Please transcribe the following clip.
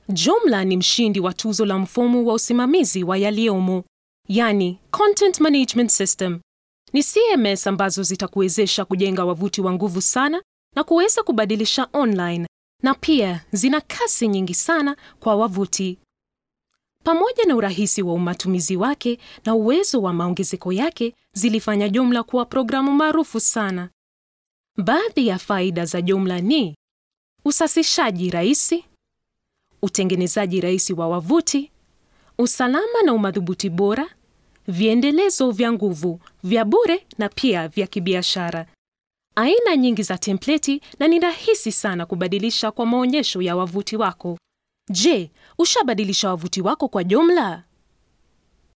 Joomla ni mshindi wa tuzo la mfumo wa usimamizi wa yaliyomo, yani Content Management System. Ni CMS ambazo zitakuwezesha kujenga wavuti wa nguvu sana na kuweza kubadilisha online, na pia zina kasi nyingi sana kwa wavuti. Pamoja na urahisi wa umatumizi wake na uwezo wa maongezeko yake, zilifanya Joomla kuwa programu maarufu sana. Baadhi ya faida za Joomla ni usasishaji rahisi, utengenezaji rahisi wa wavuti, usalama na umadhubuti bora, viendelezo vya nguvu vya bure na pia vya kibiashara, aina nyingi za templeti na ni rahisi sana kubadilisha kwa maonyesho ya wavuti wako. Je, ushabadilisha wavuti wako kwa Joomla?